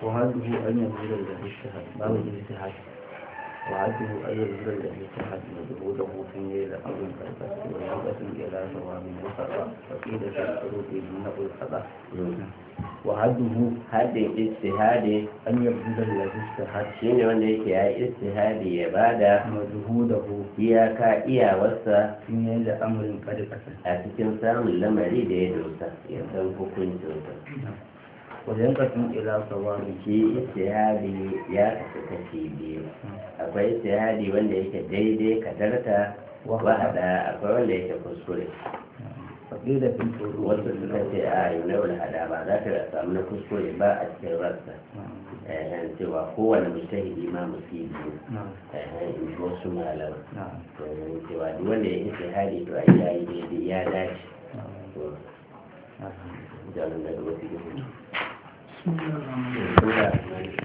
وعده أن يبذل له اجتهاد باب الاجتهاد وعده أن يبذل له اجتهاد مجهوده في ليل أو الفرقة ورغبة إلى ثواب وخطأ فقيل في الشروط يمنع الخطأ وعده haddin istihadi أن يبذل له اجتهاد shine wanda yake ya yi istihadi ya bada مجهوده iyaka iyawarsa في ليل أمر قد قسم a cikin samun lamari da ya dosa ya san hukuncinsa وينقسم إلى ثواب shi istihadi ya kasu kashi biyu akwai istihadi wanda yake daidai kadarta wahada akwai wanda yake kuskure فقيل في الشروط wasu suka ce a yi na hada ba za ta samu na kuskure ba a cikin rassa eh, cewa kowane mujtahidi ma musibi نعم ne in ji wasu malama نعم domin cewa duk wanda ya istihadi to a ya yi daidai ya dace نعم to نعم jarin da wasu بسم الله الرحمن الرحيم